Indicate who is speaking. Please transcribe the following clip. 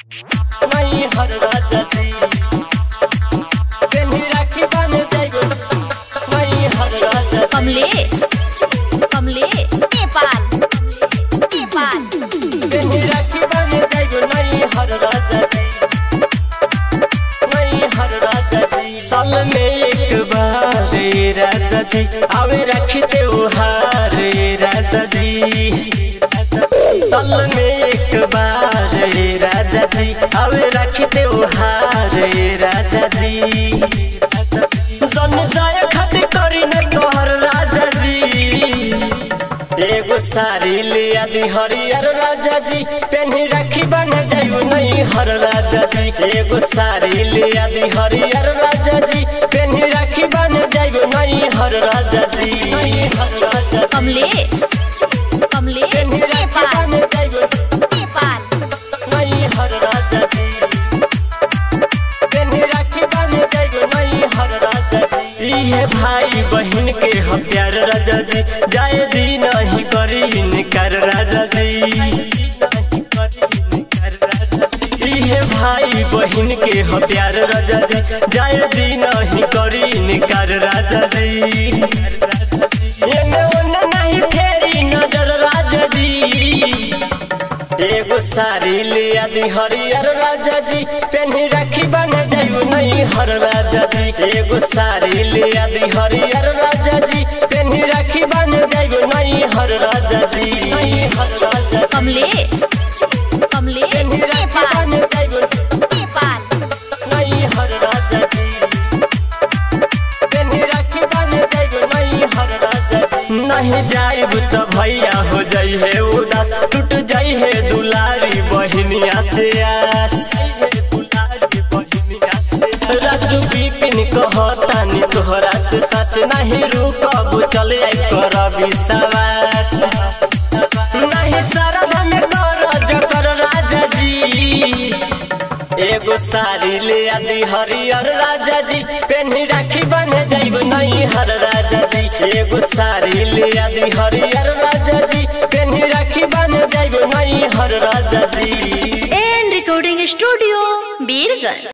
Speaker 1: नहीं हर राजा जी पेन्ही राखी बन जाइबो नहीं हर राजा जी
Speaker 2: कमलेश कमलेश नेपाल नेपाल
Speaker 1: पेन्ही राखी बन जाइबो नहीं हर राजा जी नहीं हर राजा जी साल में एक बार रे राजा जी आवे राखी त्योहार रे राजा जी साल में एक बार रे राजा जी आवे राखी त्योहार रे राजा जी जन जाय खातिर करी न तोहर राजा जी एगो साड़ी ले आदि हरियर राजा जी पेन्ही राखी बन जाइबो नहीं हर राजा जी एगो साड़ी ले आदि हरियर राजा जी पेन्ही राखी बन जाइबो नहीं हर राजा जी नहीं हर राजा जी
Speaker 2: कमलेश कमलेश
Speaker 1: पेन्ही राखी
Speaker 2: नेपाल
Speaker 1: बन जाइबो
Speaker 2: नेपाल
Speaker 1: नहीं हर राजा जी पेन्ही राखी बन जाइबो नहीं हर राजा जी इहे भाई बहन के ह प्यार राजा जी जाए जी नहीं करी इनकार राजा जी इहे भाई बहन के ह प्यार राजा जी जाए जी नहीं करी इनकार राजा जी एने ओने नहीं फेरी नजर राजा जी एगो साड़ी ले आदि हरियर राजा जी पेन्ही राखी बन जाइबो नहीं हर राजा जी एगो साड़ी ले आदि हरियर राजा जी पेन्ही राखी बन जाइबो नहीं हर राजा जी नहीं हर राजा जी
Speaker 2: कमलेश कमलेश
Speaker 1: पेन्ही राखी
Speaker 2: नेपाल
Speaker 1: बन जाइबो
Speaker 2: नेपाल
Speaker 1: नहीं हर राजा जी पेन्ही राखी बन जाइबो नहीं हर राजा जी नहीं जाइब तो भैया हो जाई है उदास टूट जाई है दुलारी बहनिया से आस राजू बिपिन कहतानी तोहरा से सच नहीं रुकब चले आई कर विश्वास नहीं सारा में कर जकर राजा जी एगो साड़ी ले आदि हरियर राजा जी पेन्ही राखी बन जाइब नहीं हर राजा जी एगो साड़ी ले आदि हरियर राजा जी पेन्ही राखी बन जाइब नहीं हर राजा G
Speaker 2: N recording studio Birgunj